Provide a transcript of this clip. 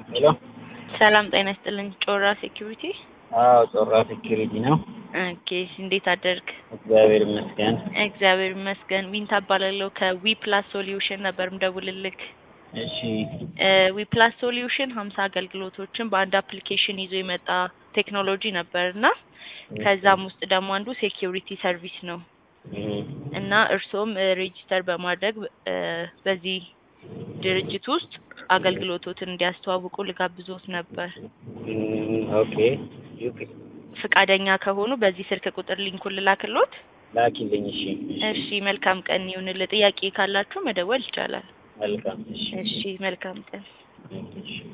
ሄሎ ሰላም ጤና ይስጥልኝ። ጮራ ሴኪሪቲ። አዎ ጮራ ሴኪሪቲ ነው። ኦኬ እንዴት አደርግ? እግዚአብሔር ይመስገን። እግዚአብሔር ይመስገን። ዊንታ እባላለሁ ከዊ ፕላስ ሶሉሽን ነበር ምደውልልክ። እሺ ዊ ፕላስ ሶሉሽን ሀምሳ አገልግሎቶችን በአንድ አፕሊኬሽን ይዞ የመጣ ቴክኖሎጂ ነበር እና ከዛም ውስጥ ደግሞ አንዱ ሴኪሪቲ ሰርቪስ ነው እም፣ እና እርስዎም ሬጂስተር በማድረግ እ፣ በዚህ ድርጅት ውስጥ አገልግሎቶትን እንዲያስተዋውቁ ልጋብዞት ነበር። እም፣ ኦኬ ዩፒ ፍቃደኛ ከሆኑ በዚህ ስልክ ቁጥር ሊንኩን ልላክሎት። ላኪልኝ። እሺ እሺ መልካም ቀን ይሁንልህ። ጥያቄ ካላችሁ መደወል ይቻላል። መልካም። እሺ እሺ መልካም ቀን። እሺ